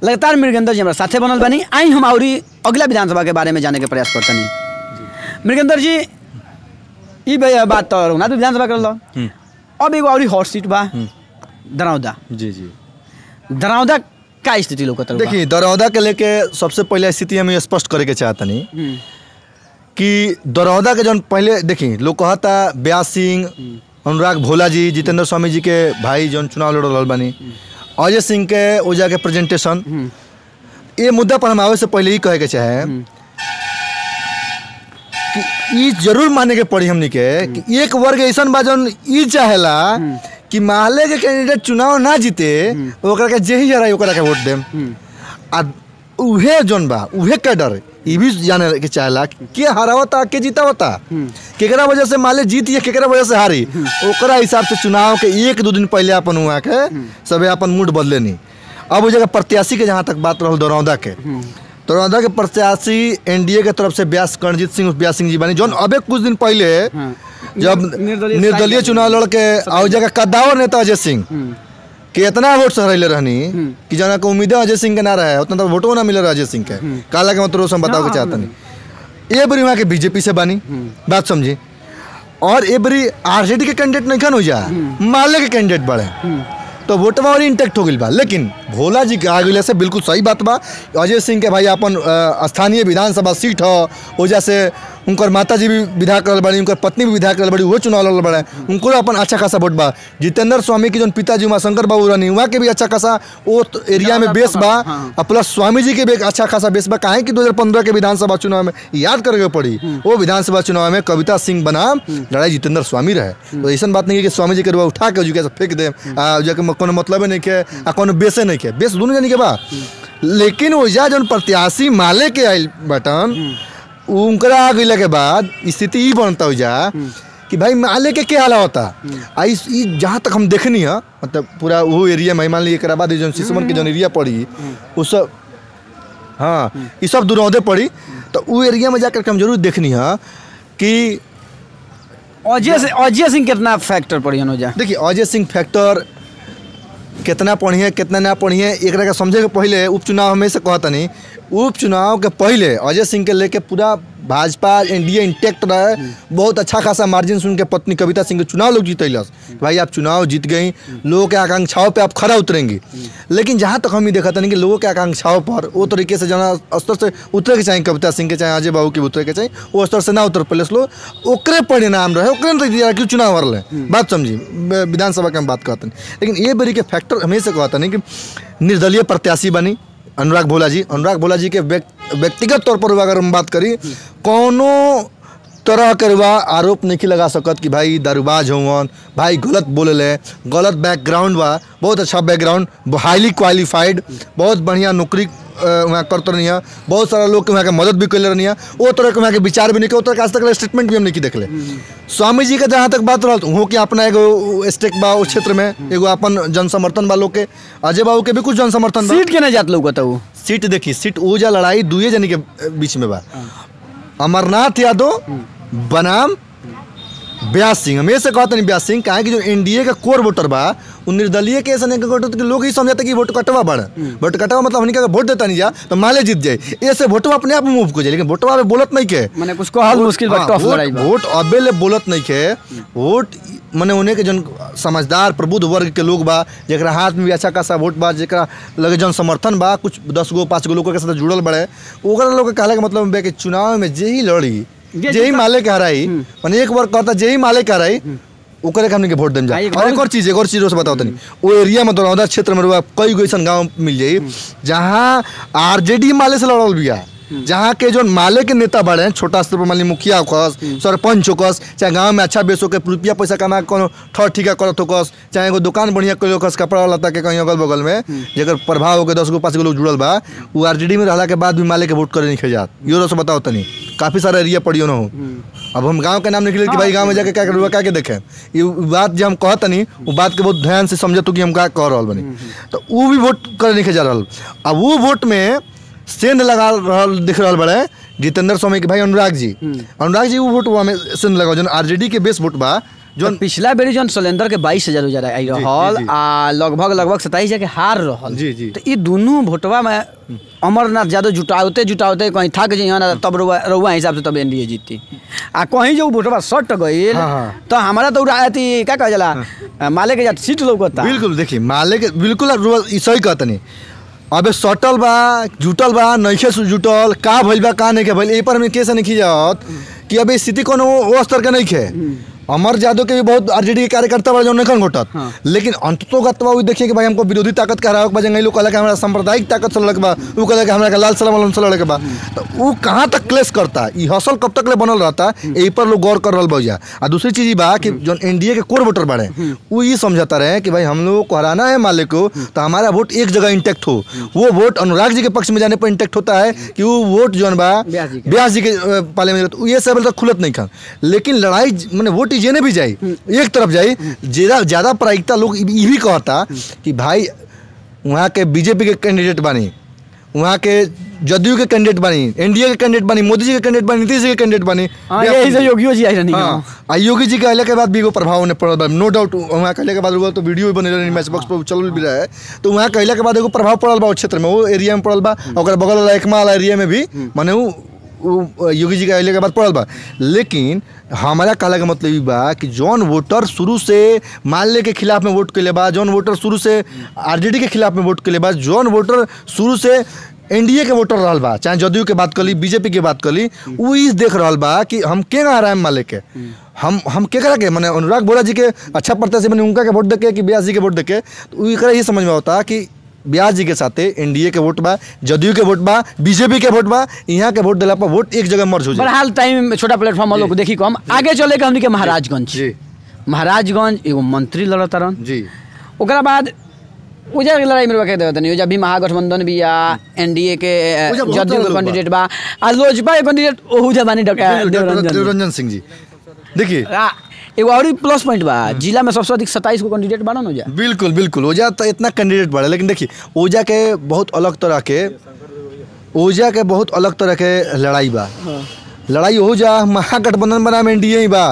लगातार मृगेंद्र जी हमारा साथे बनल बानी आई हम अउरी अगला विधानसभा के बारे में जाने के प्रयास करतनी मृगेंद्र जी ई बे- बात तो रघुनाथ विधानसभा कर लो अब एगो अउरी हॉट सीट बा दरौदा जी जी दरौदा का स्थिति लोकत देखिए दरौदा के लेके सबसे पहले स्थिति हम ये स्पष्ट करे के चाहतनी कि दरौदा के जौन पहले देखी लोग कहता ब्यास सिंह अनुराग भोला जी जितेंद्र स्वामी जी के भाई जौन चुनाव लड़ रहल बानी अजय सिंह के ओजा के प्रेजेंटेशन ये मुद्दा पर हम आवे से पहले ही कहे के चाहे कि ई जरूर माने के पड़ी हमनी के कि एक वर्ग ऐसन बा जौन ई चाहेला कि माले के कैंडिडेट चुनाव ना जीते ओकरा के जे ही हराई ओकरा के वोट देम आ उहे जौन बा उहे कैडर ई भी जाने के चाहेला कि के हरावता के जीतावता केकरा वजह से माले जीत या केकरा वजह से हारी ओकरा हिसाब से चुनाव के एक दो दिन पहले अपन हुआ के सबे अपन मूड बदले नहीं अब उस जगह प्रत्याशी के जहाँ तक बात रहल दरौदा के दरौदा के प्रत्याशी एनडीए के तरफ से ब्यास करणजीत सिंह ब्यास सिंह जी बानी जौन अबे कुछ दिन पहले जब निर्दलीय निर्दलीय चुनाव लड़ के आ उस जगह कद्दावर नेता अजय सिंह के इतना वोट सहरैले रहनी कि जना के उम्मीद अजय सिंह के ना रहे उतना तो वोटो ना मिले रहे अजय सिंह के काला के मतलब हम बताओ के चाहतनी ए बरी वहाँ के बीजेपी से बानी बात समझी और ए बरी आरजेडी के कैंडिडेट नहीं खन हो जा माले के कैंडिडेट बड़े तो वोटवा और इंटेक्ट हो गई बा लेकिन भोला जी के आगे से बिल्कुल सही बात बा अजय सिंह के भाई अपन अ, स्थानीय विधानसभा सीट हो वजह से उनकर माता जी भी विधायक रहल बड़ी उनकर पत्नी भी विधायक रहल बड़ी वो चुनाव लड़ल बड़े उनको अपन अच्छा खासा वोट बा जितेंद्र स्वामी के जौन पिताजी उमा शंकर बाबू रहनी वहाँ के भी अच्छा खासा वो तो एरिया में बेस बा और प्लस स्वामी जी के भी एक अच्छा खासा बेस बा काहे कि 2015 के विधानसभा चुनाव में याद करके पड़ी वो विधानसभा चुनाव में कविता सिंह बनाम लड़ाई जितेंद्र स्वामी रहे तो ऐसा बात नहीं है कि स्वामी जी के रुआ उठा के जुके से फेंक दे आ जाके कोनो मतलब नहीं के आ कोनो बेसे नहीं के बेस दोनों जानी के बा लेकिन ओजा जौन प्रत्याशी माले के आइल बटन उनकरा आ गइला के बाद स्थिति ई बनता ओजा कि भाई माले के क्या हाल होता आ इस ई जहाँ तक हम देखनी है मतलब पूरा वो एरिया में मान लीजिए एकरा बाद जौन सिसवन के जौन एरिया पड़ी वो सब हाँ ये सब दुरौदे पड़ी तो वो एरिया में जाकर के हम जरूर देखनी है कि अजय से अजय सिंह कितना फैक्टर पड़ी हो जा देखिए अजय सिंह फैक्टर कितना पढ़िए कितना ना पढ़िए एकरा के समझे के पहले उपचुनाव हमेशा कहता नहीं उपचुनाव के पहले अजय सिंह के लेके पूरा भाजपा एनडीए इंटेक्ट रहे बहुत अच्छा खासा मार्जिन से उनके पत्नी कविता सिंह के चुनाव लोग जीतलस भाई आप चुनाव जीत गई लोगों के आकांक्षाओं पे आप खरा उतरेंगी लेकिन जहाँ तक हम ही देखा था कि लोगों के आकांक्षाओं पर वो तरीके से जना स्तर से उतरे के चाहिए कविता सिंह के चाहे अजय बाबू के उतरे के चाहिए वो स्तर से ना उतर पहले लोग ओकरे परिणाम रहे ओकरे में तो क्यों चुनाव हरले बात समझी ब- विधानसभा के हम बात कहते हैं लेकिन ये बरी के फैक्टर हमेशा कहता नहीं कि निर्दलीय प्रत्याशी बनी अनुराग भोला जी अनुराग भोला जी के व्यक्ति- व्यक्तिगत तौर पर अगर हम बात करी कोनो तरह के रुआ आरोप नहीं लगा सकत कि भाई दारूबाज होवन भाई गलत बोले गलत बैकग्राउंड बा बहुत अच्छा बैकग्राउंड हाईली क्वालिफाइड बहुत बढ़िया नौकरी अ, वहाँ करते रही बहुत सारा लोग के वहाँ के मदद भी कैले रही वो तरह के वहाँ के विचार भी नहीं के वो तरह के आज तक स्टेटमेंट भी हम नहीं देखले स्वामी जी के जहाँ तक बात रहल वहाँ के अपना एगो स्टेक बा उस क्षेत्र में एगो अपन जन समर्थन बा लोग के अजय बाबू के भी कुछ जन समर्थन बा सीट के नहीं जात लोग वो सीट देखी सीट ऊर्जा लड़ाई दुए जनी के बीच में बा अमरनाथ यादव बनाम ब्यास सिंह हमेशा कहते नहीं ब्यास सिंह काहे कि जो एनडीए का कोर वोटर बा उ निर्दलीय के ऐसा नहीं वोटर के लोग ही समझते कि वोट कटवा बड़ वोट कटवा मतलब हमनी का वोट देता नहीं जा तो माले जीत जाए ऐसे वोटवा अपने आप मूव को जाए लेकिन वोटवा में बोलत नहीं के मैंने कुछ कहल मुश्किल बा हाँ, टफ वोट- लड़ाई बा वोट अबे ले बोलत नहीं के वोट मने उन्हें के जन समझदार प्रबुद्ध वर्ग के लोग बा जेकरा हाथ में भी अच्छा खासा वोट बा जेकरा लगे जन समर्थन बा कुछ दस गो पाँच गो लोग के साथ जुड़ल बड़े ओकरा लोग के कहले के मतलब बा कि चुनाव में जे ही लड़ी जे जे ही जीता- माले के हराई मने एक बार कहता जे ही माले के हराई ओकरे के हमने के वोट देम जा हाँ, एक और और- एक और चीज एक और चीज से बताओ तनी वो एरिया में दरौदा क्षेत्र में रुआ कई गो ऐसन गांव मिल जाई जहाँ आरजेडी माले से लड़ल बिया जहाँ के जो माले के नेता बड़े हैं छोटा स्तर पर मान ली मुखिया होकस सरपंच होकस चाहे गांव में अच्छा बेच होके रुपया पैसा कमा के कोनो ठर ठीका करत होकस चाहे एगो दुकान बढ़िया कोई होकस कपड़ा लत्ता के कहीं अगल बगल में जेकर प्रभाव होके दस गो पाँच गो लोग जुड़ल बा वो आरजेडी में रहला के बाद भी माले के वोट करे नहीं खेजात यो से बताओ तनी काफी सारा एरिया पड़ियो ना हो अब हम गांव के नाम निकले कि भाई गांव में जाके क्या करूँगा क्या के देखें ये बात जो हम कहतनी वो बात के बहुत ध्यान से समझतू कि हम का कह रहल बनी तो वो भी वोट करे नहीं जा रहल अब वो वोट में सेंध लगा रहल दिख रहल बड़े जितेंद्र स्वामी के भाई अनुराग जी अनुराग जी वो वोट में सेंध लगा जो आरजेडी के बेस वोट बा जो पिछला बेरी जौन सिलेंडर के बाईस हजार उजार आई रहल जी, जी। आ लगभग लगभग सताईस हजार के हार रहल जी, जी। तो ई दोनों भोटवा में अमरनाथ यादव जुटावते जुटावते कहीं थक जाइ ना तब रउआ रउआ हिसाब से तब एनडीए जीती आ कहीं जो भोटवा सट गईल हाँ, हाँ। तो हमारा तो उड़ा अथी का कह जाला माले के जात सीट लौकता बिल्कुल देखिए माले के बिल्कुल रुआ- ई सही कहत नहीं अबे सटल बा जुटल बा नइखे सु- जुटल का भइल बा का नहीं के भइल ए पर हमें कैसे नहीं जात कि अबे स्थिति कोनो वो स्तर के नहीं खे अमर यादव के भी बहुत आरजेडी के कार्यकर्ता बा जो नहीं घोटत हाँ। लेकिन अंततो गत बा उ देखिए कि भाई हमको विरोधी ताकत के हरावे के बा जंगई लोग कहला कि हमरा सांप्रदायिक ताकत से लड़के बा उ कहला कि हमरा के लाल सलाम वाला से लड़के बा तो उ कहाँ तक क्लेश करता ई हसल कब तक ले बनल रहता एही पर लोग गौर कर रहल बा आ दूसरी चीज ई बा कि जो एनडीए के कोर वोटर बाड़े वो ये समझाता रहे कि भाई हम लोग को हराना है माले को तो हमारा वोट एक जगह इंटेक्ट हो वो वोट अनुराग जी के पक्ष में जाने पर इंटेक्ट होता है कि वो वोट जो बा व्यास जी के। व्यास जी के अ, पाले में तो ये सब तक खुलत नहीं खान लेकिन लड़ाई मैंने वोट जेने भी जाई एक तरफ जाई ज्यादा ज्यादा प्रायिकता लोग ई भी कहता कि भाई वहाँ के बीजेपी के कैंडिडेट बानी वहाँ के जदयू के कैंडिडेट बानी एनडीए के कैंडिडेट बानी मोदी जी के कैंडिडेट बानी नीतीश जी के कैंडिडेट बानी हाँ यही से योगियो जी आई रहनी हाँ आ योगी जी के अले के बाद भी एगो प्रभाव होने पड़ल बा नो डाउट वहाँ कहले के बाद हुआ तो वीडियो भी बने रहे मैच बॉक्स पर चल भी रहा है तो वहाँ कहले के बाद एगो प्रभाव पड़ल बा उस क्षेत्र में वो एरिया में पड़ल बा और बगल वाला एकमा वाला एरिया में भी माने वो वो योगी जी के अले के बाद पड़ल बा लेकिन हमारा कहला के मतलब ई बा कि जौन वोटर शुरू से माल्य के खिलाफ में वोट के बा जौन वोटर शुरू से आरजेडी के खिलाफ में वोट के बा जौन वोटर शुरू से एनडीए के वोटर रहल बा चाहे जदयू के बात करी बीजेपी के बात करी उ इस देख रहल बा कि हम के आ रहा है माले के हम हम के करा के मैंने अनुराग बोरा जी के अच्छा प्रत्याशी मैंने उनका के वोट देके कि ब्यास जी के वोट देके तो उ एकरा ही समझ में होता कि ब्यास जी के साथे एनडीए के वोट बा जदयू के वोट बा बीजेपी के वोट बा यहाँ के वोट दिला पर वोट एक जगह मर्ज हो जाए बहरहाल टाइम छोटा प्लेटफॉर्म लोग देखी कम आगे चले के हमनी के महाराजगंज जी महाराजगंज एगो मंत्री लड़त रहन जी ओकरा बाद उजा के लड़ाई में रखे देवत नहीं उजा भी महागठबंधन भी या एनडीए के अ, उजा बहुत जदयू सारा के लोग बा। कैंडिडेट बा आ लोजपा के कैंडिडेट ओहुजा बानी डका देवरंजन देवरंजन सिंह जी देखिए आ, एगो और प्लस पॉइंट बा जिला में सबसे अधिक सत्ताईस गो कैंडिडेट बारन हो जा बिल्कुल बिल्कुल ओजा तो इतना कैंडिडेट बढ़े लेकिन देखिए ओजा के बहुत अलग तरह के ओजा के बहुत अलग तरह के लड़ाई बा लड़ाई हो जा महागठबंधन बना में एनडीए ही बा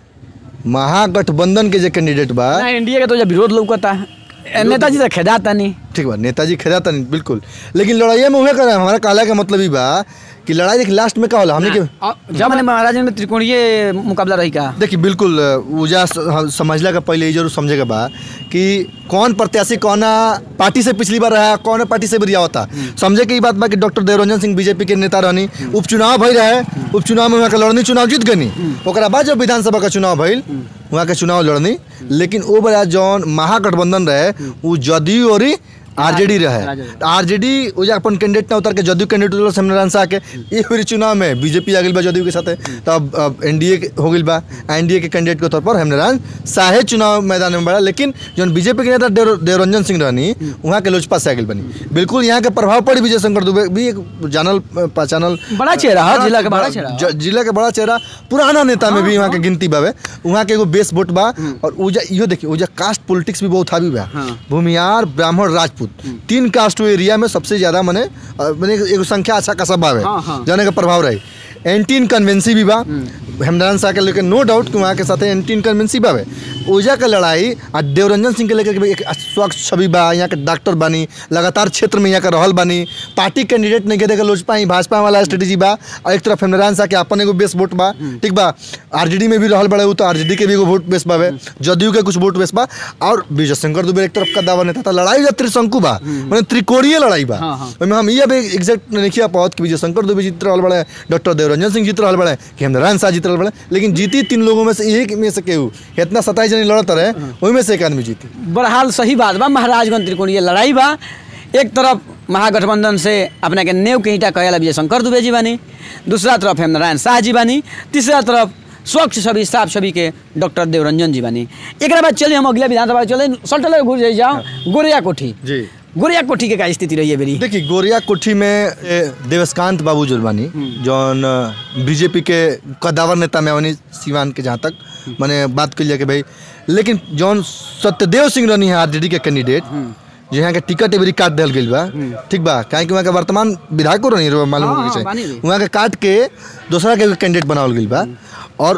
महागठबंधन के जो कैंडिडेट बा ना एनडीए के तो जा विरोध लौकता ए, नेताजी तो खेदाता नहीं ठीक बा नेताजी खेदाता नहीं बिल्कुल लेकिन लड़ाइया में उहे करे हमारा कहला के मतलब ही बा कि लड़ाई देखिए लास्ट में का होला हमने के आ, जब मैंने महाराजगंज में त्रिकोणीय मुकाबला रही का देखिए बिल्कुल ऊजा समझला का पहले ये जरूर समझेगा बा कि कौन प्रत्याशी कौन पार्टी से पिछली बार रहा कौन पार्टी से भी रिया होता समझे के ई बात बा कि डॉक्टर देवरंजन सिंह बीजेपी के नेता रहनी उपचुनाव भई रहे उपचुनाव में वहाँ के लड़नी चुनाव जीत गनी ओकरा बाद जब विधानसभा का चुनाव भइल वहाँ के चुनाव लड़नी लेकिन वो बड़ा जौन महागठबंधन रहे वो जदयू और आरजेडी रहे राजद। आरजेडी वो जो अपन कैंडिडेट ना उतर के जदयू कैंडिडेट उतर सेमनारायण शाह के ये फिर चुनाव में बीजेपी आ गई बा जदयू के साथ तब अब एनडीए हो गई बा एनडीए के कैंडिडेट के तौर पर हेमनारायण शाहे चुनाव मैदान में बड़ा लेकिन जो बीजेपी के नेता देव देवरंजन सिंह रहनी वहाँ के लोजपा से आ गई बनी बिल्कुल यहाँ के प्रभाव पड़ी विजय शंकर दुबे भी एक जानल पहचानल बड़ा चेहरा है जिला के बड़ा चेहरा ज- जिला के बड़ा चेहरा पुराना नेता में भी वहाँ के गिनती बावे वहाँ के एगो बेस वोट बा और उजा इहो देखिए उजा कास्ट पॉलिटिक्स भी बहुत हावी बा हाँ। भूमियार ब्राह्मण राजपूत तीन कास्ट एरिया में सबसे ज्यादा मने अ, मने एगो संख्या अच्छा खासा बावे हाँ, हाँ। जाने का प्रभाव रही एंटी इनकन्वेंसी भी बा हेमरान शाह के लेकर नो डाउट कि वहाँ के साथ एंटी इनकन्वेंसी बावे ओजा के लड़ाई आ देवरंजन सिंह के लेकर के भाई एक स्वच्छ छवि बा यहाँ के डॉक्टर बानी लगातार क्षेत्र में यहाँ के रहल बानी पार्टी कैंडिडेट नहीं के लोजपा ही भाजपा वाला स्ट्रेटेजी बा और एक तरफ हेमरान शाह के अपन एगो बेस वोट बा ठीक बा आरजेडी में भी रहल बड़े उ तो आरजेडी के भी एगो वोट बेस बावे जदयू के कुछ वोट बेस बा और विजय शंकर दुबे एक तरफ का दावा नेता था लड़ाई जा त्रिशंकु बा मैंने त्रिकोणीय लड़ाई बा हाँ, हाँ। ओहिमे हम ये भी एग्जैक्ट नहीं पावत कि विजय शंकर दुबे जीत रहल बड़े डॉक्टर देवरंजन सिंह जीत रहल बड़े कि हेमरान शाह जीत रहल बड़े लेकिन जीती तीन लोगों में से एक में से केहू इतना सताईस जनी लड़त रहे ओहि में से एक आदमी जीती बहरहाल सही बात बा महाराजगंज त्रिकोणीय लड़ाई बा एक तरफ महागठबंधन से अपने के नेव के ईटा कहेला विजय शंकर दुबे जी बानी दूसरा तरफ हेमनारायण शाह जी बानी तीसरा तरफ स्वच्छ छवि साफ छवि के डॉक्टर देवरंजन जी बानी एक बाद चलिए हम अगला विधानसभा चले सटल घुस जाई जाओ गोरिया कोठी जी गोरिया कोठी के का स्थिति रही है बेरी देखिए गोरिया कोठी में ए, देवस्कांत बाबू जुलवानी जौन बीजेपी के कदावर नेता में वनी सीवान के जहाँ तक मैंने बात करिए कि भाई लेकिन जौन सत्यदेव सिंह रहनी है आरजेडी के कैंडिडेट जो यहाँ के टिकट एवरी काट दिल गई बा ठीक बा काहे कि वहाँ के वर्तमान विधायक रही मालूम हाँ, होके हाँ, चाहिए बानी भी। वहाँ के काट के दूसरा के कैंडिडेट बनावल गई बा और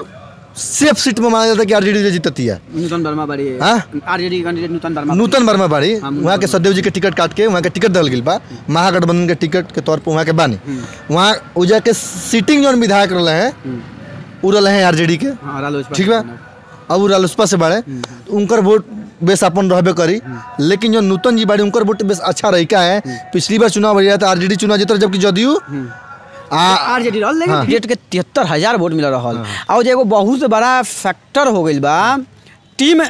सेफ सीट में माना जाता है कि आरजेडी जीतती है नूतन वर्मा बाड़ी हाँ? आरजेडी कैंडिडेट नूतन वर्मा नूतन वर्मा बाड़ी हाँ, वहाँ के सदैव जी के टिकट काट के वहाँ के टिकट दल गई बा महागठबंधन के टिकट के तौर पर वहाँ के बानी वहाँ उजा के सीटिंग जौन विधायक रहे हैं उ रहे हैं आरजेडी के हाँ रालोसपा ठीक बा अब उ रालोसपा से बाड़े तो उनकर वोट बेस अपन रहबे करी लेकिन जो नूतन जी बाड़ी उनकर वोट बेस अच्छा रही का है पिछली बार चुनाव भैया तो आरजेडी चुनाव जीत जबकि जदयू आ आरजेडी रहल लेकिन क्रिकेट के तिहत्तर हजार वोट मिल रहल और एगो बहुत बड़ा फैक्टर हो गइल बा टीम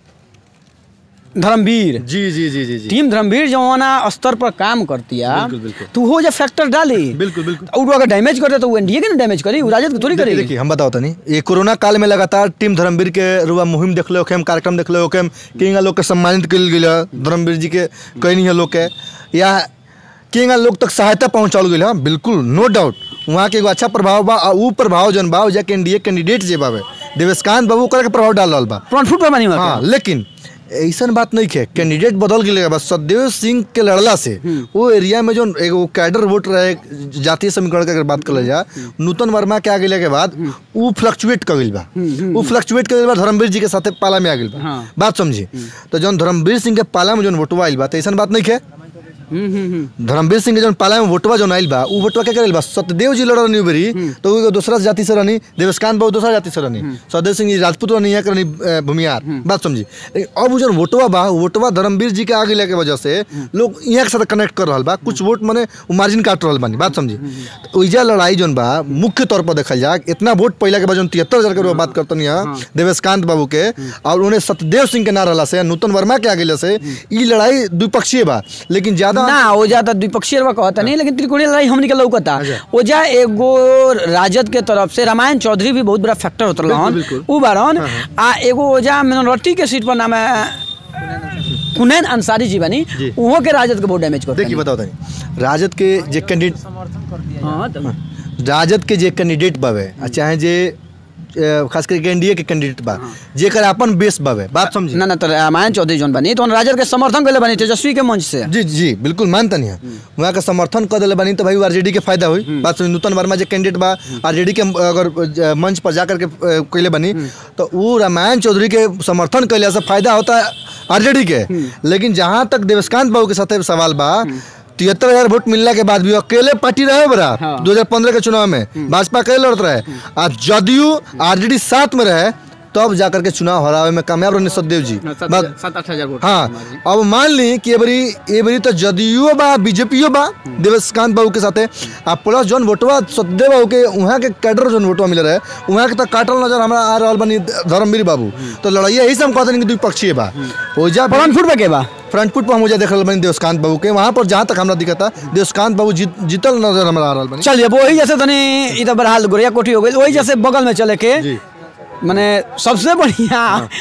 धर्मवीर जी जी जी जी जी टीम धर्मवीर जवाना स्तर पर काम करती है बिल्कुल, बिल्कुल। तो वो जो फैक्टर डाली बिल्कुल बिल्कुल और वो अगर डैमेज करते तो वो एनडीए के ना डैमेज करी वो राजद के थोड़ी देखिए करेगी देखिए, हम बताओ तनी ये कोरोना काल में लगातार टीम धर्मवीर के रुआ मुहिम देखले होके कार्यक्रम देखले होके किंगा लोग के सम्मानित कल गई धर्मवीर जी के कई नहीं है लोग के या किंगा लोग तक सहायता पहुंचाओल गई है बिल्कुल नो डाउट वहाँ के एगो अच्छा प्रभाव बा आ उ प्रभाव जन बा जाके एनडीए कैंडिडेट जे बावे देवेशकांत बाबू ओकरा के प्रभाव डाल रहल बा फ्रंट फुट पर बनी हुआ हाँ लेकिन ऐसन बात नहीं है कैंडिडेट बदल गए बस सदैव सिंह के लड़ला से वो एरिया में जो एगो कैडर वोट रहे जातीय समीकरण के अगर बात कर जा नूतन वर्मा के आ गए के बाद वो फ्लक्चुएट कर गइल बा वो फ्लक्चुएट कर गइल बा धर्मवीर जी के साथे पाला में आ गइल बा हाँ। बात समझी तो जौन धर्मवीर सिंह के पाला में जौन वोटवा आइल बा तो ऐसन बात नहीं है हम्म हम्म हम्म धर्मवीर सिंह के जौन पाला में वोटवा जौन आइल बा उ वोटवा के करेल बा सत्यदेव जी लड़ रहनी बेरी तो उ दूसरा जाति से रहनी देवस्कांत बाबू दूसरा जाति से रहनी सत्यदेव सिंह जी राजपूत रहनी है करनी अ, भूमियार बात समझी लेकिन अब उ जौन वोटवा बा उ वोटवा धर्मवीर जी के आगे लेके वजह से लोग यहाँ के साथ कनेक्ट कर रहल बा कुछ वोट मने मार्जिन काट रहल बानी बात समझी तो ओइजा लड़ाई जौन बा मुख्य तौर पर देखल जाए इतना वोट पहला के बाद जौन तिहत्तर हजार के रुपया बात करतनी है देवेशकांत बाबू के और उन्हें सत्यदेव सिंह के ना रहला से नूतन वर्मा के आगे से ई लड़ाई द्विपक्षीय बा लेकिन ज्यादा ना ओजा तो द्विपक्षीय रवा कहता नहीं लेकिन त्रिकोणीय लड़ाई हमनी के लौकता ओजा एगो राजद के तरफ से रामायण चौधरी भी बहुत बड़ा फैक्टर होत रहन बिल्कुल। उ बारन आ एगो ओजा मिनोरिटी के सीट पर नाम है कुनैन अंसारी जी बनी जी। उहो के राजद के बहुत डैमेज करता देखिए बताओ तनी राजद के जे कैंडिडेट हां तो राजद के जे कैंडिडेट बावे आ चाहे जे अ, खास करके एनडीए के कैंडिडेट बा जेकर अपन बेस बावे बात समझी ना ना तो रामायण चौधरी जोन बनी तो राजद के समर्थन कैले बनी तेजस्वी के मंच से जी जी बिल्कुल मानता नहीं है वहाँ का समर्थन कर दिले बानी तो भाई आरजेडी के फायदा हुई बात सुनी नूतन वर्मा जे कैंडिडेट बा आरजेडी के अगर अ, मंच पर जाकर के अ, कैले बनी तो वो रामायण चौधरी के समर्थन कैले से फायदा होता है आरजेडी के लेकिन जहाँ तक देवस्कांत बाबू के साथ सवाल बा तिहत्तर हजार वोट मिलने के बाद भी अकेले पार्टी रहे बरा हाँ। 2015 के चुनाव में भाजपा अकेले लड़त रहे आ जदयू आरजेडी साथ में रहे तब जाकर के चुनाव हरावे में कामयाब रहने सददेव जी बात- सात आठ हजार वोट हाँ अब मान ली कि एबरी एबरी तो जदयू बा बीजेपीओ बा देवस्कांत बाबू के साथे आ प्लस जौन वोटवा सत्यदेव बाबू के वहाँ के कैडर जौन वोटवा मिल रहे वहाँ के तो काटल नजर हमरा आ रहल बनी धर्मवीर बाबू तो लड़ाई यही से हम कहते हैं कि द्विपक्षीय बा ओजा फ्रंट फुट पे के बा फ्रंट फुट पर हम ओजा देख रहल बनी देवस्कांत बाबू के वहाँ पर जहाँ तक हमरा दिखता देवस्कांत बाबू जीत जीतल नजर हमरा आ रहल बनी चलिए अब वही जैसे तनी ई तो बरहाल गोरिया कोठी हो गई वही जैसे बगल में चले के जी। माने सबसे बढ़िया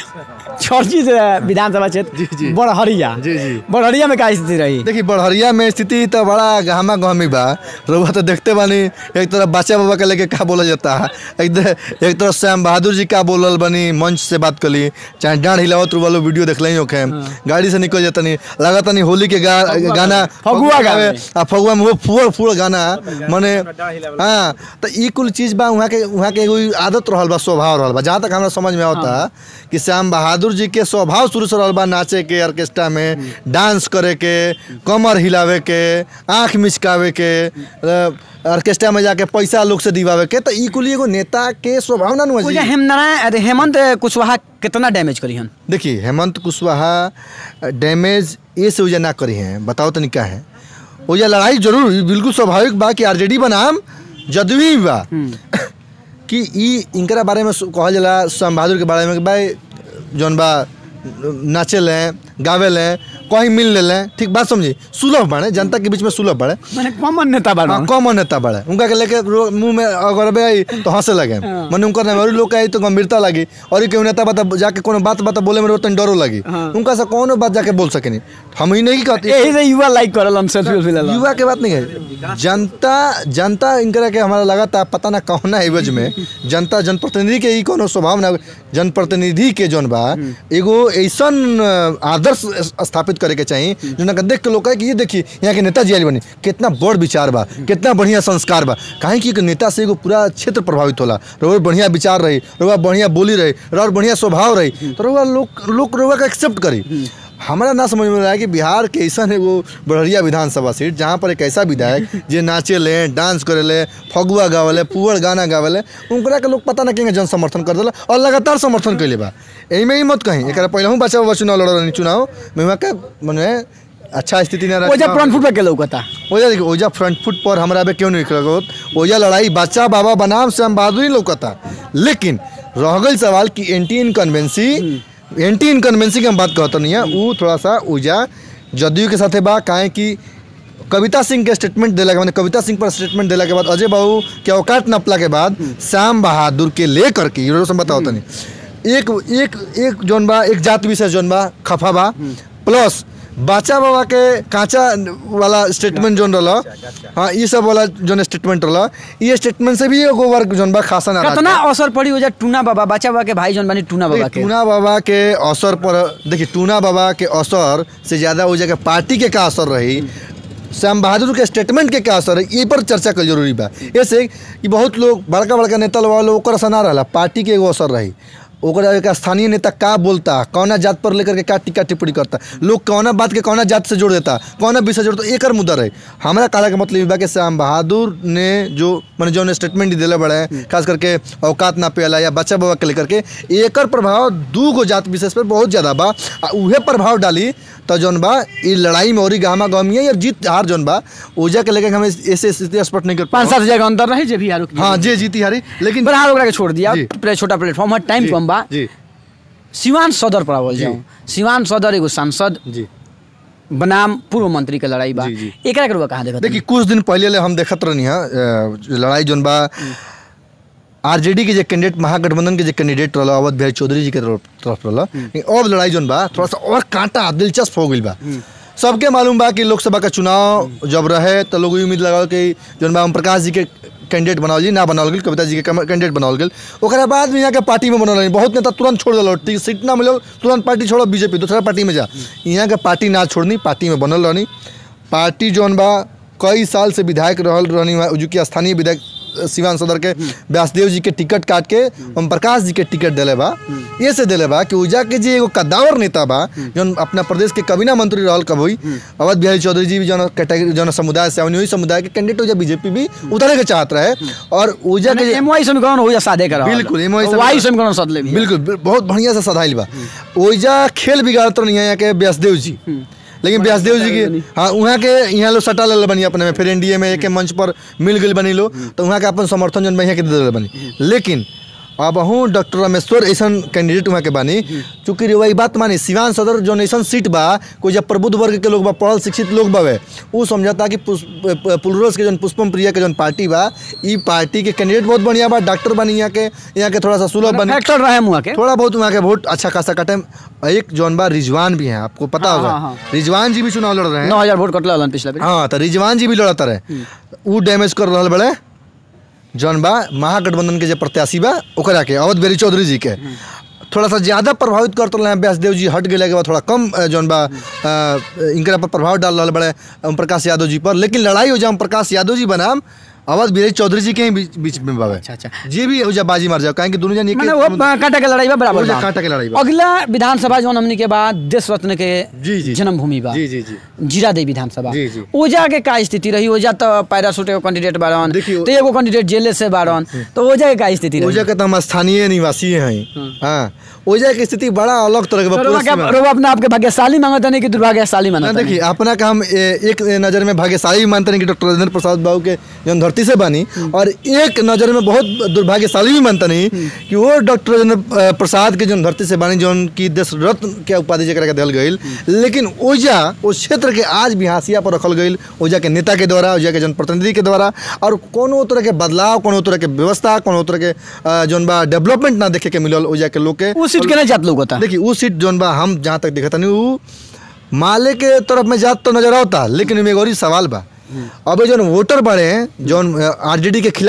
चर्चित विधानसभा क्षेत्र बड़हरिया जी, जी। बड़हरिया में का स्थिति रही देखिए बड़हरिया में स्थिति तो बड़ा गहमा गहमी बा रउआ तो देखते बानी एक तरफ बाचा बाबा के लेके का बोला जाता है एक दे- एक तरफ श्याम बहादुर जी का बोलल बनी मंच से बात कली चाहे डांड हिलावत वालो वीडियो देख लें ओखे गाड़ी से निकल जाता नहीं लगाता नहीं होली के गा, गाना फगुआ गावे। आ फगुआ में वो फुअर फुअर गाना मने हाँ तो ई कुल चीज बा वहाँ के वहाँ के एगो आदत रहल बा स्वभाव रहल बा जहाँ तक हमरा समझ में आवता कि श्याम बहादुर जी के स्वभाव शुरू से रहल बा नाचे के ऑर्केस्ट्रा में डांस करे के कमर हिलावे के आँख मिचकावे के अ, ऑर्केस्ट्रा में जाके पैसा लोग से दिवावे के तो ई कुल एगो नेता के स्वभाव ना नु ओजा जी हेमनारायण अरे हेमंत कुशवाहा कितना डैमेज करी हन देखिए हेमंत कुशवाहा डैमेज ये से उजा ना करी हैं बताओ तनी क्या है उजा लड़ाई जरूर हुई, बिल्कुल स्वाभाविक बा कि आरजेडी बनाम जदयू ही बा कि ई इनकरा बारे में सु- कहल जाला श्याम बहादुर के बारे में कि भाई जौन बा नाचे लें गावे लें कहीं मिल ले लें ठीक बात समझी सुलभ बाड़े जनता के बीच में सुलभ बाड़े माने कॉमन नेता बा हाँ कॉमन नेता बड़े उनका के लेके रो- मुंह में अगर बे आई तो हंसे लगे मने उनका ना और लोग के आई तो गंभीरता लगी और ई केहू नेता बता जाके कोनो बात बता बोले में रोतन डरो लगी हाँ। उनका से कोनो बात जाके बोल सकेनी हम ही नहीं कहते यही से युवा लाइक करल हम सेल्फी उल्फी लेला युवा के बात नहीं है जनता जनता इनकरा के हमारा लगा था पता ना कौना एवज में जनता जनप्रतिनिधि के ही कोनो स्वभाव ना जनप्रतिनिधि के जौन बा एगो ऐसन अ, आदर्श स्थापित करे के चाहिए जो ना देख के लोग कहे कि ये देखिए यहाँ के नेताजी आइल बनी कितना बड़ विचार बा कितना बढ़िया संस्कार बा काहे कि एक नेता से एगो पूरा क्षेत्र प्रभावित होला रउआ बढ़िया विचार रही रउआ बढ़िया बोली रही रउआ बढ़िया स्वभाव रही तो रउआ लोग लोग रउआ का एक्सेप्ट करी हमारा ना समझ में आया कि बिहार के ऐसा एगो बड़हरिया विधानसभा सीट जहाँ पर एक ऐसा विधायक जे नाचे ले डांस करे ले फगुआ गावले पुअर गाना गावले उनकरा के लोग पता ना कहेंगे जन समर्थन कर दिला और लगातार समर्थन कैले बा एही में ही मत कहीं एक पहले हूँ बच्चा बच्चा चुनाव लड़ रही चुनाव में वहाँ के मने अच्छा स्थिति ना ओजा पुरान फुट पे के लौकता ओजा देखिए ओजा फ्रंट फुट पर हमरा अबे क्यों नहीं लगत ओजा लड़ाई बच्चा बाबा बनाम श्याम बहादुर ही लौकता लेकिन रह गई सवाल कि एंटी इनकन्वेंसी एंटी इनकन्वेंसी की हम बात कहते नहीं है वो थोड़ा सा ओजा जदयू के साथे बा काहे कि कविता सिंह के स्टेटमेंट दिला के बाद कविता सिंह पर स्टेटमेंट दिला के बाद अजय बाबू के औकात नपला के बाद श्याम बहादुर के लेकर के यूरो से बताओ तनी एक एक एक जोन बा एक जात विशेष जोन बा खफा बा प्लस बाचा बाबा के कांचा वाला स्टेटमेंट जोन रहा हाँ ये सब वाला जोन स्टेटमेंट रहा ये स्टेटमेंट से भी एगो वर्ग जोन बा खासा नाराज कितना बा। असर पड़ी ओजा टूना बाबा बच्चा बाबा के भाई जौन बानी टूना बाबा देखिए, के टूना बाबा के असर पर देखिए टूना बाबा के असर से ज्यादा वो जगह पार्टी के का असर रही श्याम बहादुर के स्टेटमेंट के क्या असर है ये पर चर्चा कर जरूरी बा ऐसे कि बहुत लोग बड़का बड़का नेता लोग वाला ओकर असर ना रहा पार्टी के एगो असर रही ओकरा एक स्थानीय नेता का बोलता कौना जात पर लेकर के का टीका टिप्पणी करता लोग कौना बात के कौना जात से जोड़ देता कौना विषय से जोड़ता एकर मुद्दा रहे हमारा कहला के मतलब ई बा कि श्याम बहादुर ने जो मैंने जो स्टेटमेंट दिले बड़े खास करके औकात ना पेला या बच्चा बाबा के लेकर के एकर प्रभाव दू गो जात विशेष पर बहुत ज़्यादा बा आ उहे प्रभाव डाली तो जौन बा ई लड़ाई में और गामा गमी है या जीत हार जौन बा ओजा के लेकर हम ऐसे स्थिति स्पष्ट नहीं कर पाँच पाए सात हजार का अंतर रही जे भी हारू हाँ जी जीती हारी लेकिन पर हाल ओकरा के छोड़ दिया जी। प्ले- छोटा प्लेटफॉर्म है टाइम जी, कम बा जी सिवान सदर पर बोल जी। जाऊँ सिवान सदर एगो सांसद जी बनाम पूर्व मंत्री के लड़ाई बा जी, जी। एकरा के रुआ कहाँ देखत देखिए कुछ दिन पहले ले हम देखत रहनी है अ, लड़ाई जोन बा आरजेडी के जे कैंडिडेट महागठबंधन के जे कैंडिडेट रहला अवध बिहारी चौधरी जी के तरफ तरफ रहला लेकिन अब लड़ाई जोन बा थोड़ा सा और कांटा दिलचस्प हो गई बा सबके मालूम बा कि लोकसभा का चुनाव जब रहे तो लोग ई उम्मीद लगाओ कि जोन बा ओम प्रकाश जी के कैंडिडेट बनावल जी ना बनावल गेल कविता जी के कैंडिडेट बनावल गेल ओकरा बाद में यहाँ के पार्टी में बनल रही बहुत नेता तुरंत छोड़ दिल टी- सीट ना मिलल तुरंत पार्टी छोड़ो बीजेपी दूसरा पार्टी में जा यहाँ के पार्टी ना छोड़नी पार्टी में बनल रहनी पार्टी जौन बा कई साल से विधायक रहल रहनी वहाँ जो कि स्थानीय विधायक अ, सिवान सदर के व्यासदेव जी के टिकट काट के ओम प्रकाश जी के टिकट दिले बा ये से दिले बा कि उजा के जे एगो कद्दावर नेता बा जौन अपना प्रदेश के कबीना मंत्री रहल कभी अवध बिहारी चौधरी जी भी जौन कैटेगरी जौन समुदाय से आवनी वही समुदाय के कैंडिडेट उजा बीजेपी भी उतारे के चाहत रहे और उजा के जे- एम वाई समीकरण हो जा सादे करा बिल्कुल, MY समीकरण- वाई समीकरण सदले भी बिल्कुल बिल- बहुत बढ़िया से सधाइल बा ओइजा खेल बिगाड़त नहीं है यहाँ के व्यासदेव जी लेकिन व्यासदेव जी की हाँ वहाँ के यहाँ लोग सटा ले बनी अपने में फिर एनडीए में एक मंच पर मिल गई बनी लो तो वहाँ के अपन समर्थन जन यहाँ के दे देले बनी लेकिन अब हूँ डॉक्टर रामेश्वर ऐसा कैंडिडेट वहाँ के बानी चूँकि रे वही बात मानी सिवान सदर जो ऐसा सीट बा कोई जब प्रबुद्ध वर्ग के लोग बा पढ़ल शिक्षित लोग बावे वो समझता कि पुष्प- पुलरस के जौन पुष्पम प्रिया के जौन पार्टी बा ई पार्टी के कैंडिडेट बहुत बढ़िया बा डॉक्टर बनी यहाँ के यहाँ के थोड़ा सा सुलभ बनी फैक्टर रहे मुआ के थोड़ा बहुत वहाँ के वोट अच्छा खासा कटे एक जौन बा रिजवान भी है आपको पता हाँ, होगा हाँ, हाँ। रिजवान जी भी चुनाव लड़ रहे हैं नौ हजार वोट कटल पिछला बेर हाँ तो रिजवान जी भी लड़त रहे ऊ डैमेज कर रहा बड़े जौन बा महागठबंधन के जो प्रत्याशी बा ओकरा के अवध बेरी चौधरी जी के थोड़ा सा ज्यादा प्रभावित करते रहे व्यासदेव जी हट गए के बाद थोड़ा कम अ, जौन बा अ, इनकरा पर प्रभाव डाल रहा बड़े ओम प्रकाश यादव जी पर लेकिन लड़ाई हो जाए ओम प्रकाश यादव जी बनाम अवध बिहारी चौधरी जी के ही बीच बीच में बावे अच्छा अच्छा जी भी हो जा बाजी मार जाओ काहे कि दोनों जन एक मैंने वो कांटा के लड़ाई बा बराबर वो जे बा। कांटा के लड़ाई बा। अगला विधानसभा जौन हमनी के बाद देश रत्न के जी, जी। जन्मभूमि बा जी, जी, जी। जीरादेवी विधानसभा जी, जी। ओजा के का स्थिति रही ओजा तो पैरासूट एगो कैंडिडेट बारन देखिए, तो एगो कैंडिडेट जेले से बारन तो ओजा के का स्थिति रही ओजा के तो हम स्थानीय निवासी हैं हाँ ओजा की स्थिति बड़ा अलग तरह के बा, तो पूरा रोवा सीमा। के- रोवा अपने आप के भाग्यशाली मांगता नहीं कि दुर्भाग्यशाली ना मानता देखिए अपना का हम ए, एक नज़र में भाग्यशाली भी मानते हैं कि डॉक्टर राजेंद्र प्रसाद बाबू के जौन धरती से बनी और एक नज़र में बहुत दुर्भाग्यशाली भी मानता नहीं कि वो डॉक्टर राजेंद्र अ, प्रसाद के जौन धरती से बनी जौन की देश रत्न के उपाधि जकरा के दिल गई लेकिन ओजा उस क्षेत्र के आज भी हाशिया पर रखल गई ओजा के नेता के द्वारा ओजा के जनप्रतिनिधि के द्वारा और कोनो तरह के बदलाव कोनो तरह के व्यवस्था कोनो तरह के अ, जौन बा डेवलपमेंट ना देखे के मिलल ओजा के लोग के वो सीट के नहीं जात लोग होता देखिए वो सीट जौन बा हम जहाँ तक देखा नहीं वो माले के तरफ में जात तो नजर आवता लेकिन एमे एगो और ही सवाल बा अब जौन वोटर बड़े हैं जौन आरजेडी के खिलाफ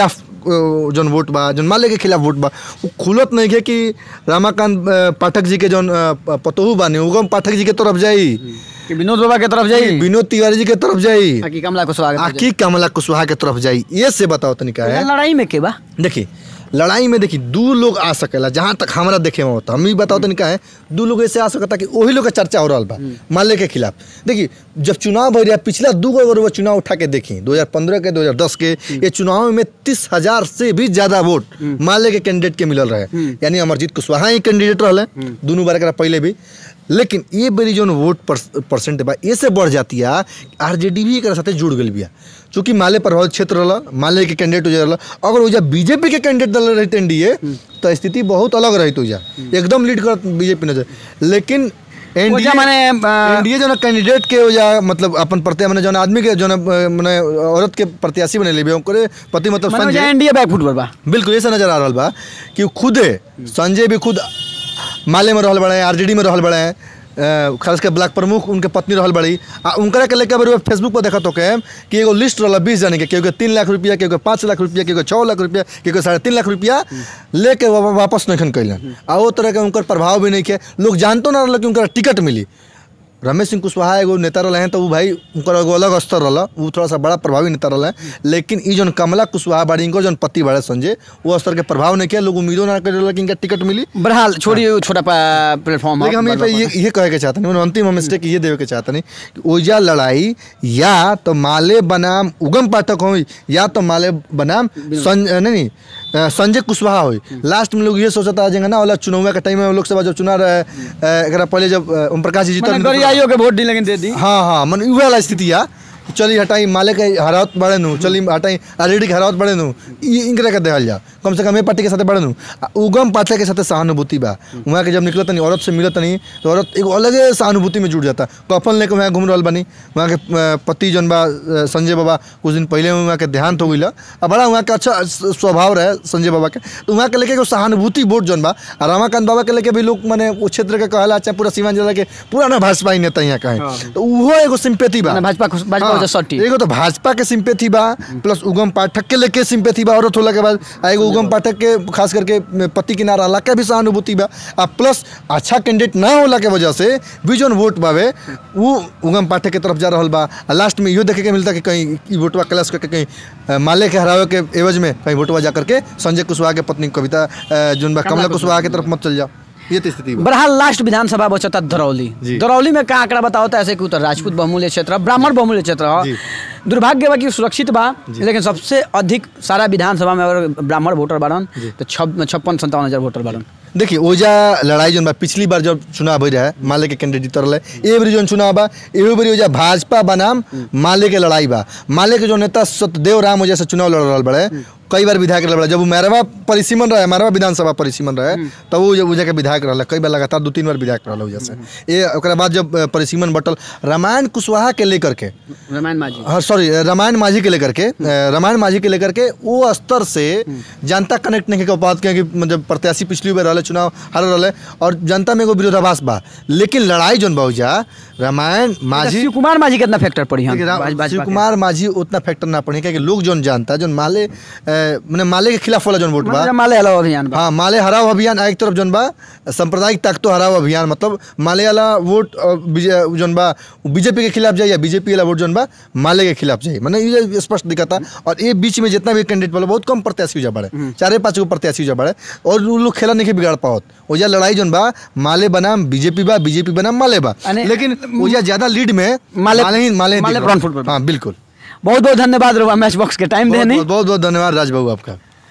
अ, जौन वोट बा जौन माले के खिलाफ वोट बा वो खुलत नहीं है कि रामाकांत अ, पाठक जी के जौन अ, प- पतोहू बानी उगम पाठक जी के तरफ जाई कि विनोद बाबा के तरफ जाई विनोद तिवारी जी के तरफ जाई कि कमला कुशवाहा के तरफ आखी कमला कुशवाहा के तरफ जाई ये से बताओ तनिका जाई? है लड़ाई में के बा देखिए लड़ाई में देखिए दू लोग आ सकेला जहाँ तक हमरा देखे में होता हम ही बताओ तो क्या है दू लोग ऐसे आ सकता कि वही लोग का चर्चा हो रहा बा माले के खिलाफ देखिए जब चुनाव भर रहा पिछला दू गो अगर वो चुनाव उठा के देखी 2015 के 2010 के ये चुनाव में तीस हजार से भी ज्यादा वोट माले के कैंडिडेट के मिलल रहे यानी अमरजीत कुशवाहा ही कैंडिडेट रहे दोनों बार एकरा पहले भी लेकिन ये बेरी जो वोट परसेंट बा ये से बढ़ जाती है आरजेडी भी एक साथे जुड़ गई बिया चूंकि माले प्रभावित क्षेत्र रहा माले के कैंडिडेट हो रहा अगर वजह बीजेपी के कैंडिडेट दल रहते एनडीए तो स्थिति बहुत अलग रही वजह एकदम लीड करत बीजेपी नजर लेकिन ओजा माने, अ, एनडीए जो कैंडिडेट के वजह मतलब अपन प्रत्याशी माने जौन आदमी के जौन अ, माने औरत के प्रत्याशी बने लेबे ओकरे पति मतलब माने संजय ओजा एनडीए बैकफुट पर बा बिल्कुल ऐसा नजर आ रहा बा कि वो खुदे संजय भी खुद माले में रहल बड़े आरजेडी में रहल बड़े अ, खास के ब्लॉक प्रमुख उनके पत्नी रहल बड़ी आ उनकरा के लेके बार फेसबुक पर देखा तो के कि एगो लिस्ट रहल बीस जने के केहू के तीन लाख रुपया केहू के पाँच लाख रुपया केहू के छः लाख रुपया केहू के साढ़े तीन लाख रुपया लेके वा- वापस नहीं कैलन आ वो तरह के उनकर प्रभाव भी नहीं के लोग जानतो ना रहल कि उनका टिकट मिली रमेश सिंह कुशवाहा एगो नेता रहे हैं तो वो भाई उनकर एगो अलग स्तर रहा वो थोड़ा सा बड़ा प्रभावी नेता रहे लेकिन ई जौन कमला कुशवाहा बाड़ी इनको जौन पति बाड़े संजय वो स्तर के प्रभाव नहीं किया लोग उम्मीदों ना कर रहे कि इनका टिकट मिली बहरहाल छोड़िए वो छोटा पा- प्लेटफॉर्म लेकिन हम ये पे ये ये कहे के चाहते नहीं अंतिम हम स्टेक ये देवे के चाहते नहीं कि ओजा लड़ाई या तो माले बनाम उगम पाठक हो या तो माले बनाम सं, नहीं नहीं अ, संजय कुशवाहा हो लास्ट में लोग ये सोचता आ जाएंगे ना वाला चुनाव के टाइम में लोकसभा जब चुनाव रहे अ, एकरा पहले जब अ, ओम प्रकाश जी जीतल गरियाइयो के वोट दी लेकिन दे दी हाँ हाँ मन उहे वाला स्थिति या चली हटाई माले के हरावत बड़े नु चली हटाई आरजेडी के हरावत बड़े नु ई इनकरा के देहल जा कम से कम ए पार्टी के साथे बड़े नु आ उगम पाठक के साथे सहानुभूति बा वहाँ के जब निकलत नहीं औरत से मिलत नहीं तो औरत एगो अलगे सहानुभूति में जुड़ जाता कफन लेके वहाँ घूम रहल बनी वहाँ के अ, पति जौन बा अ, संजय बाबा कुछ दिन पहले वहाँ के देहांत हो गई आ बड़ा वहाँ के अच्छा स- स्वभाव रहे संजय बाबा के तो वहाँ के लेके एगो सहानुभूति वोट जौन बा आ रमाकांत बाबा के लेके भी लोग माने वो क्षेत्र के कहला चाहे पूरा सीमांचल जिला के पूरा ना भाजपा ही नेता यहाँ कहे तो उहो एगो सिंपेथी बा माने भाजपा खुश- भाजपा हाँ, वजह सट्टी। एगो तो भाजपा के सिंपेथी बा प्लस उगम पाठक के लेके सिंपेथी बा औरत होला के बाद आ एगो उगम पाठक के खास करके पति किनारा रहला के भी सहानुभूति बा आ प्लस अच्छा कैंडिडेट ना होला के वजह से भी जौन वोट बावे वो उगम पाठक के तरफ जा रहल बा आ लास्ट में इहो देखे के मिलता कि कहीं ई वोटवा क्लास करके कहीं अ, माले के हरावे के एवज में कहीं वोटवा जा करके संजय कुशवाहा के पत्नी कविता अ, जौन बा कमला कुशवाहा के तरफ मत चल जाओ ये तो स्थिति बा बहरहाल लास्ट विधानसभा बचता दरौली जी। दरौली में का आंकड़ा बताओ तो ऐसे कि उत्तर राजपूत बहुमूल्य क्षेत्र है, ब्राह्मण बहुमूल्य क्षेत्र है। जी। दुर्भाग्य बा कि सुरक्षित बा लेकिन सबसे अधिक सारा विधानसभा में अगर ब्राह्मण वोटर बाड़न तो छप्पन संतावन हजार वोटर बाड़न देखिए ओजा लड़ाई जौन बा पिछली बार जब चुनाव हो रहा है माले के कैंडिडेट जीत रहा है ए बारी जौन चुनाव बा एहो बारी ओजा भाजपा बनाम माले के लड़ाई बा माले के जो नेता सत्यदेव राम ओजा से चुनाव लड़ रहा बड़े कई बार विधायक रहा जब वो मैरवा परिसीमन रहे मैरवा विधानसभा परिसीमन रहे तब वो ओजा के विधायक रहा कई बार लगातार दो तीन बार विधायक रहा ओजा से ये ओकरा बाद जब अ, परिसीमन बटल रामायण कुशवाहा के लेकर के रामायण माझी हाँ सॉरी रामायण माझी के लेकर के अ, रामायण माझी के लेकर के वो स्तर से जनता कनेक्ट नहीं कर पात कि मतलब प्रत्याशी पिछली बार रहे चुनाव हार रहे और जनता में एगो विरोधाभास बा लेकिन लड़ाई जौन बहुजा रामायण माझी शिव कुमार माझी कितना फैक्टर पड़ी हम देखिए, रा- भाज- भाजपा शिव के? कुमार माझी उतना फैक्टर ना पड़े क्योंकि लोग जौन जानता जौन माले मैंने माले के खिलाफ वाला जौन वोट बा मतलब माले अलावा अभियान बा हाँ माले हराव अभियान एक तरफ जौन बा सांप्रदायिक ताकतो हराव अभियान मतलब माले वाला वोट अ, बीजे- जौन बा बीजेपी के खिलाफ जाए या बीजेपी वाला वोट जौन बा माले के खिलाफ जाए मैंने ये स्पष्ट दिखाता और ये बीच में जितना भी कैंडिडेट वाला बहुत कम प्रत्याशी हो जा बड़े चारे पाँच गो प्रत्याशी हो जा बड़े और वो लोग खेला नहीं के बिगाड़ पाओत ओजा लड़ाई जौन बा माले बनाम बीजेपी बा बीजेपी बनाम माले बा अने- लेकिन ओजा ज्यादा लीड में माले- माले ही माले ही माले दिख रहा। फ्रंट फुट पर बा। हाँ बिल्कुल बहुत बहुत धन्यवाद रहुआ मैच बॉक्स के टाइम बहुत देने बहुत बहुत बहुत धन्यवाद राजबाबू आपका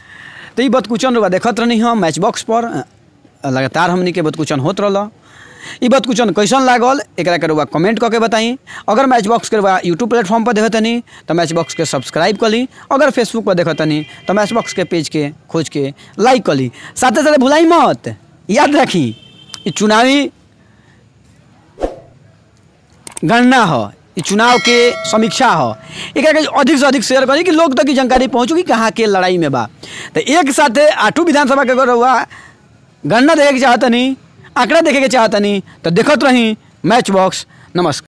तो ये बतकुचन रहुआ देखत रहनी हम मैच बॉक्स पर अ, लगातार हमनी के बतकुचन होत रहल ई बतकुचन कैसन लागल एकरा के रहुआ कमेंट करके बताई अगर मैच बॉक्स के रहुआ यूट्यूब प्लेटफॉर्म पर देखतनी तो मैच बॉक्स के सब्सक्राइब कर ली अगर फेसबुक पर देखतनी तो मैच बॉक्स के पेज के खोज के लाइक कर ली साथे साथे भुलाई मत याद रखी ई चुनावी गणना हो ई चुनाव के समीक्षा हो एकरा के अधिक से अधिक शेयर करी कि लोग तक की जानकारी पहुँचू कि कहाँ के लड़ाई में बा तो एक साथे आठू विधानसभा के अगर हुआ गणना देखे के चाहतनी आंकड़ा देखे के चाहतनी तो देखत रही मैच बॉक्स नमस्कार